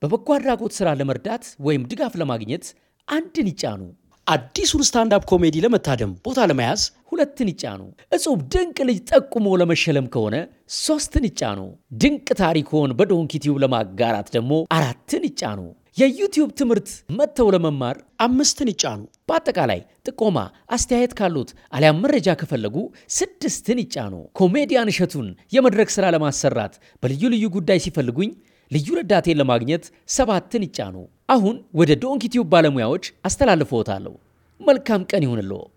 በበጎ አድራጎት ሥራ ለመርዳት ወይም ድጋፍ ለማግኘት አንድን ይጫኑ። አዲሱን ስታንዳፕ ኮሜዲ ለመታደም ቦታ ለመያዝ ሁለትን ይጫኑ። እጹብ ድንቅ ልጅ ጠቁሞ ለመሸለም ከሆነ ሶስትን ይጫኑ። ድንቅ ታሪክዎን በዶንኪ ቲዩብ ለማጋራት ደግሞ አራትን ይጫኑ። የዩቲዩብ ትምህርት መጥተው ለመማር አምስትን ይጫኑ። በአጠቃላይ ጥቆማ፣ አስተያየት ካሉት አሊያም መረጃ ከፈለጉ ስድስትን ይጫኑ። ኮሜዲያን እሸቱን የመድረክ ሥራ ለማሰራት በልዩ ልዩ ጉዳይ ሲፈልጉኝ ልዩ ረዳቴን ለማግኘት ሰባትን ይጫኑ። አሁን ወደ ዶንኪ ቲዩብ ባለሙያዎች አስተላልፍዎታለሁ። መልካም ቀን ይሁንልዎ።